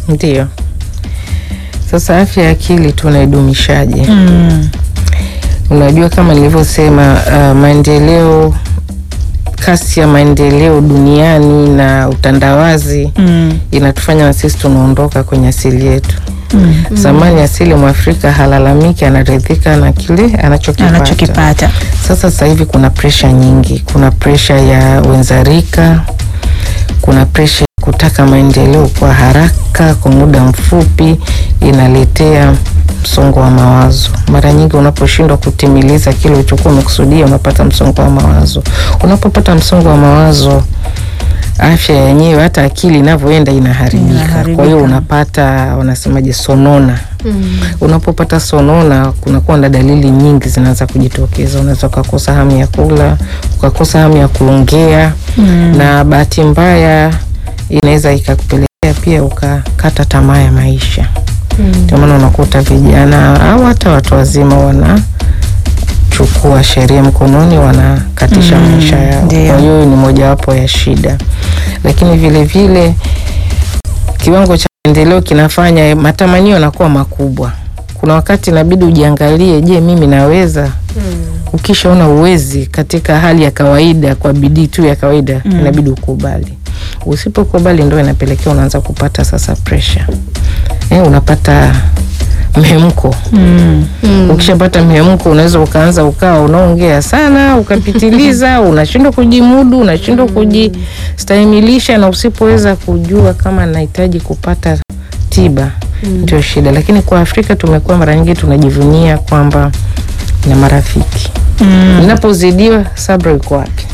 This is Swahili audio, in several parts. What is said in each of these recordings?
Ndio. Sasa afya ya akili tunaidumishaje? Mm. Unajua, kama nilivyosema, uh, maendeleo, kasi ya maendeleo duniani na utandawazi Mm. inatufanya na sisi tunaondoka kwenye asili yetu. Mm. Zamani asili Mwafrika halalamiki, anaridhika na kile anachokipata. Anachokipata. Sasa sasa hivi kuna presha nyingi, kuna presha ya wenzarika, kuna presha ya kutaka maendeleo kwa haraka kwa muda mfupi, inaletea msongo wa mawazo. Mara nyingi unaposhindwa kutimiliza kile ulichokuwa umekusudia, unapata msongo wa mawazo. Unapopata msongo wa mawazo, afya yenyewe, hata akili inavyoenda inaharibika. Inaharibika. Kwa hiyo unapata wanasemaje, sonona unapopata sonona kunakuwa na dalili nyingi zinaanza kujitokeza. Unaweza ukakosa hamu ya kula, ukakosa hamu ya kuongea Mm. na bahati mbaya inaweza ikakupelekea pia ukakata tamaa ya maisha. Ndio maana unakuta vijana au hata watu wazima wanachukua sheria mkononi, wanakatisha Mm, maisha yao. ndio. Kwa hiyo ni mojawapo ya shida, lakini vile vile kiwango cha maendeleo kinafanya matamanio yanakuwa makubwa. Kuna wakati inabidi ujiangalie, je, mimi naweza? Ukishaona uwezi katika hali ya kawaida, kwa bidii tu ya kawaida, Mm. inabidi ukubali. Usipokubali ndo inapelekea unaanza kupata sasa pressure. Eh, unapata mhemko. Mm. Ukishapata mhemko, unaweza ukaanza ukawa unaongea sana ukapitiliza, unashindwa kujimudu, unashindwa kujistahimilisha, na usipoweza kujua kama nahitaji kupata tiba ndio shida. Lakini kwa Afrika tumekuwa mara nyingi tunajivunia kwamba na marafiki Mm. Ninapozidiwa, Sabra yuko wapi?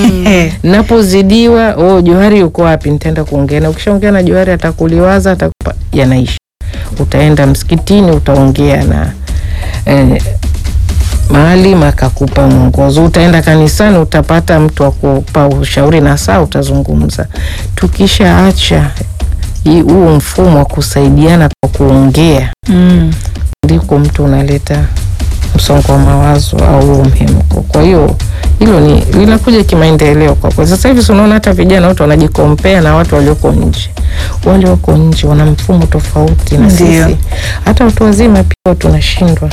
Ninapozidiwa, oh, Johari yuko wapi? Nitaenda kuongea na. Ukishaongea na Johari atakuliwaza, atakupa, yanaisha. Utaenda msikitini, utaongea na eh, maalim akakupa mwongozo. Utaenda kanisani, utapata mtu wa kupa ushauri na saa utazungumza. Tukishaacha hii- huu mfumo wa kusaidiana kwa kuongea Mm. ndiko mtu unaleta msongo wa mawazo au huo mhemko. Kwa hiyo hilo ni linakuja kimaendeleo kwa kweli. Sasa hivi si unaona hata vijana wote wanajikompea na watu walioko nje. Wale wako nje wana mfumo tofauti na Ndio. sisi. Hata watu wazima pia tunashindwa.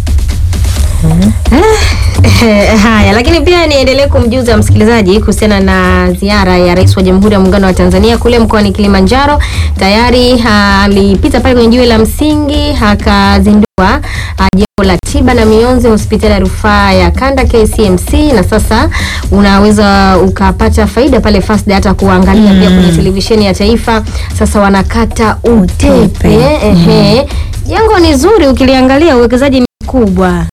Haya, lakini pia niendelee kumjuza msikilizaji kuhusiana na ziara ya Rais wa Jamhuri ya Muungano wa Tanzania kule mkoani Kilimanjaro. Tayari ah, alipita pale kwenye jiwe la msingi akazindua ah, jengo la tiba na mionzi hospitali ya rufaa ya kanda KCMC, na sasa unaweza ukapata faida pale Fast hata kuangalia pia kwenye televisheni ya taifa. Sasa wanakata utepe, Utepe. ehe. Jengo ni zuri, ukiliangalia uwekezaji ni mkubwa.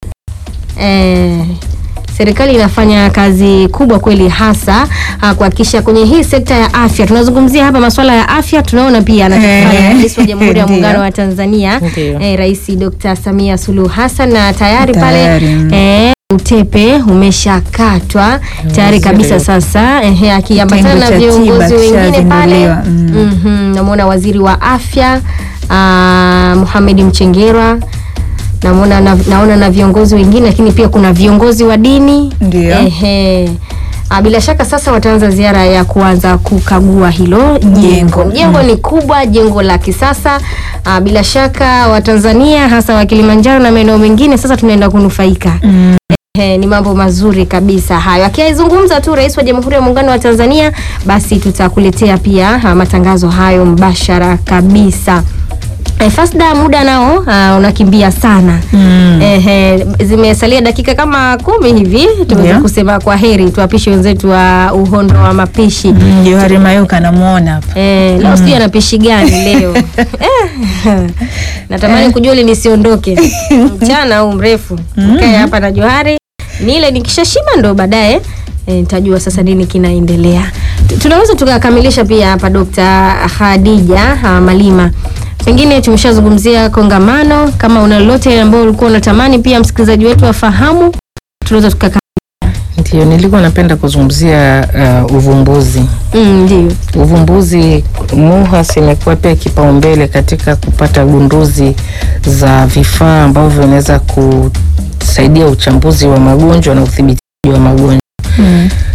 Eh, serikali inafanya kazi kubwa kweli hasa ah, kuhakikisha kwenye hii sekta ya afya. Tunazungumzia hapa masuala ya afya, tunaona pia anachofanya Eh, Rais wa Jamhuri ya ndio. Muungano wa Tanzania Ndio. eh, Rais Dr. Samia Suluhu Hassan na tayari Tayari, pale mm. eh, utepe umeshakatwa tayari kabisa sasa eh, akiambatana Kitengo na cha viongozi tiba wengine pale kishazinduliwa, mm. Mhm, namwona waziri wa afya uh, Mohamed Mchengerwa namuona na, naona na viongozi wengine lakini pia kuna viongozi wa dini Ndio. Ehe. Ah, bila shaka sasa wataanza ziara ya kuanza kukagua hilo jengo. Jengo ni kubwa, jengo la kisasa. Ah, bila shaka Watanzania hasa wa Kilimanjaro na maeneo mengine sasa tunaenda kunufaika. Mm. Ehe, ni mambo mazuri kabisa hayo. Akizungumza tu Rais wa Jamhuri ya Muungano wa Tanzania, basi tutakuletea pia ah, matangazo hayo mbashara kabisa. E, Fasda, muda nao uh, unakimbia sana Mm. Ehe, zimesalia dakika kama kumi hivi tuweze Ndio. kusema kwa heri, tuwapishe wenzetu wa uhondo wa mapishi Mm, Johari Mayuka namuona hapa. Eh, leo sijui ana pishi gani leo eh, natamani kujua ili nisiondoke mchana au mrefu kae hapa na Johari nile nikishashiba ndo baadaye eh, nitajua sasa nini kinaendelea. Tu- Tunaweza tukakamilisha pia hapa Dr. Khadija ah, Malima, pengine tumeshazungumzia kongamano. Kama una lolote ambao ulikuwa unatamani pia msikilizaji wetu afahamu, tunaweza tukaka Ndio nilikuwa napenda kuzungumzia uh, uvumbuzi. mm, ndio Uvumbuzi MUHAS imekuwa pia kipaumbele katika kupata gunduzi za vifaa ambavyo vinaweza kusaidia uchambuzi wa magonjwa na udhibiti wa magonjwa. Mm.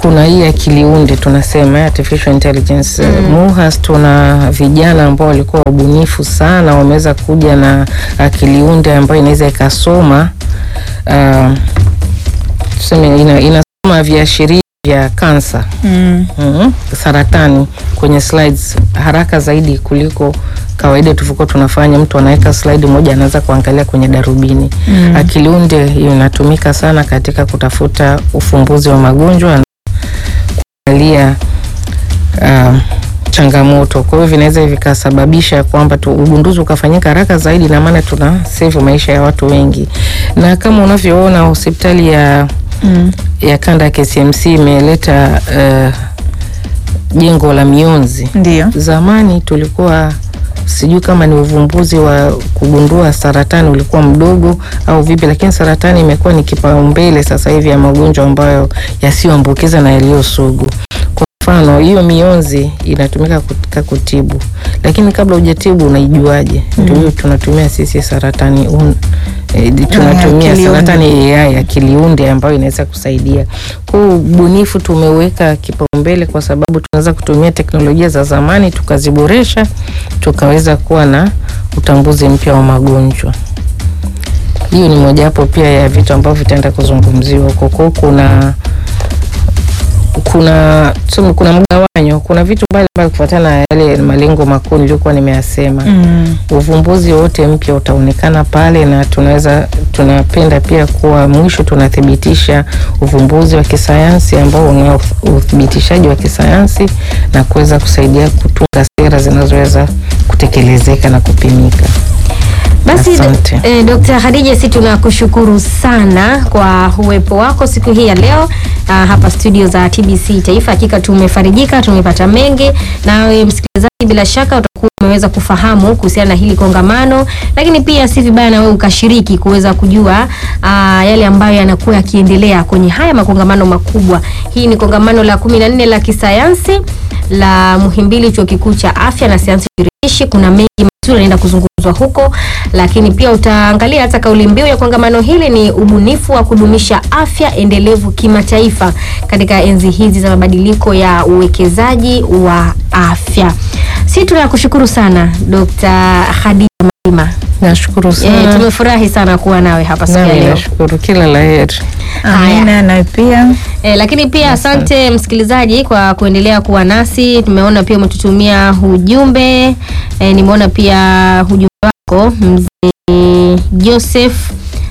kuna hii akili unde tunasema artificial intelligence mm. MUHAS tuna vijana ambao walikuwa wabunifu sana, wameweza kuja na akili unde ambayo inaweza ikasoma uh, tuseme ina, inasoma viashiria vya kansa Mm. mm, saratani kwenye slides haraka zaidi kuliko kawaida tulivyokuwa tunafanya. Mtu anaweka slide moja anaweza kuangalia kwenye darubini. Mm. Akili unde inatumika sana katika kutafuta ufumbuzi wa magonjwa na kuangalia uh, changamoto. Kwa hiyo vinaweza vikasababisha kwamba tu ugunduzi ukafanyika haraka zaidi, na maana tuna save maisha ya watu wengi, na kama unavyoona hospitali ya Mm. ya kanda ya KCMC imeleta uh, jengo la mionzi. Ndio. Zamani tulikuwa sijui kama ni uvumbuzi wa kugundua saratani ulikuwa mdogo au vipi, lakini saratani imekuwa ni kipaumbele sasa hivi ya magonjwa ambayo yasiyoambukiza na yaliyo sugu. Kwa mfano, hiyo mionzi inatumika katika kutibu, lakini kabla hujatibu unaijuaje? Ndio hiyo tunatumia sisi saratani un, eh, tunatumia akili saratani AI akili unde ambayo inaweza kusaidia. Kwa hiyo ubunifu tumeweka kipaumbele kwa sababu tunaweza kutumia teknolojia za zamani tukaziboresha, tukaweza kuwa na utambuzi mpya wa magonjwa. Hiyo ni mojawapo pia ya vitu ambavyo vitaenda kuzungumziwa huko. Kwa hiyo kuna kuna tuseme, kuna mgawanyo, kuna vitu mbalimbali kufuatana na yale malengo makuu niliyokuwa nimeyasema Mm. uvumbuzi wote mpya utaonekana pale, na tunaweza tunapenda pia kuwa mwisho tunathibitisha uvumbuzi wa kisayansi ambao una uthibitishaji wa kisayansi na kuweza kusaidia kutunga sera zinazoweza kutekelezeka na kupimika. Basi Asante. eh, Dr. Khadija, si tunakushukuru sana kwa uwepo wako siku hii ya leo ah, hapa studio za TBC Taifa. Hakika tumefarijika, tumepata mengi, nawe msikilizaji, bila shaka utakuwa umeweza kufahamu kuhusiana na hili kongamano, lakini pia si vibaya na wewe ukashiriki kuweza kujua ah, yale ambayo yanakuwa yakiendelea kwenye haya makongamano makubwa. Hii ni kongamano la kumi na nne la kisayansi la Muhimbili, chuo kikuu cha afya na sayansi shirikishi. Kuna mengi mazuri yanaenda kuzungumzwa huko, lakini pia utaangalia hata kauli mbiu ya kongamano hili ni ubunifu wa kudumisha afya endelevu kimataifa katika enzi hizi za mabadiliko ya uwekezaji wa afya. Si tunakushukuru sana Dr. Khadija Malima. Nashukuru E, sana. tumefurahi sana kuwa nawe hapa siku ya Nami leo. nashukuru, kila la heri. Amina nawe pia. E, lakini pia asante msikilizaji kwa kuendelea kuwa nasi. Tumeona pia umetutumia ujumbe e, nimeona pia ujumbe wako mzee Joseph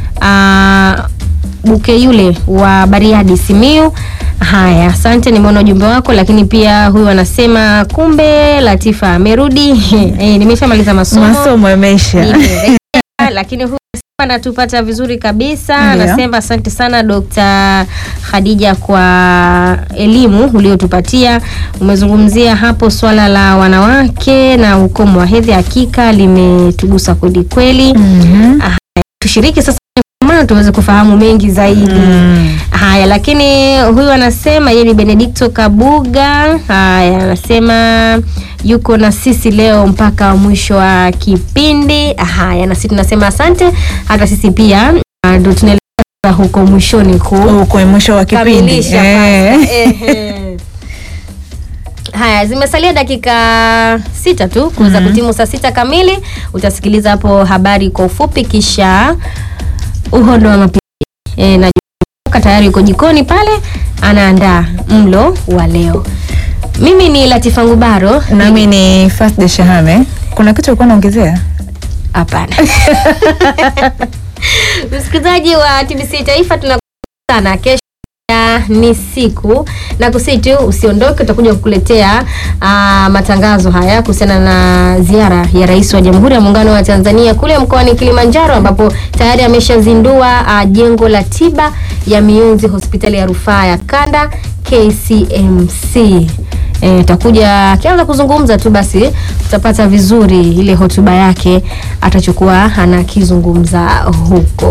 ah, Buke yule wa Bariadi Simiu. Haya, asante, nimeona ujumbe wako, lakini pia huyu anasema kumbe Latifa amerudi. e, nimeshamaliza masomo Masomo yameisha. Nimerejea, lakini huyu anasema anatupata vizuri kabisa. Ndio. Anasema asante sana Dr. Khadija kwa elimu uliotupatia. Umezungumzia hapo swala la wanawake na ukomo wa hedhi, hakika limetugusa kweli kweli. Mhm. Tushiriki sasa kwenye kongamano tuweze kufahamu mengi zaidi. Mm. Haya, lakini huyu anasema yeye ni Benedicto Kabuga. Haya, anasema yuko na sisi leo mpaka mwisho wa kipindi. Haya, na sisi tunasema asante. Hata sisi pia ah, ndo tunaelekea huko mwishoni ku Huko mwisho wa kipindi. kamilisha Eh. sasa. Ehe. Haya, zimesalia dakika sita tu kuweza kutimu saa sita kamili. Utasikiliza hapo habari kwa ufupi, kisha uhondo wa mapishi e, na Joka tayari yuko jikoni pale anaandaa mlo wa leo. Mimi ni Latifa Ngubaro. Nami ni Fasde Shahame. Kuna kitu ulikuwa unaongezea? Hapana. Msikilizaji wa TBC Taifa tunakushukuru sana. Kesho ya ni siku na kusii tu usiondoke, utakuja kukuletea ah, matangazo haya kuhusiana na ziara ya Rais wa Jamhuri ya Muungano wa Tanzania kule mkoani Kilimanjaro, ambapo tayari ameshazindua ah, jengo la tiba ya mionzi hospitali ya rufaa ya kanda KCMC. Eh, itakuja akianza kuzungumza tu basi utapata vizuri ile hotuba yake atachokuwa anakizungumza huko.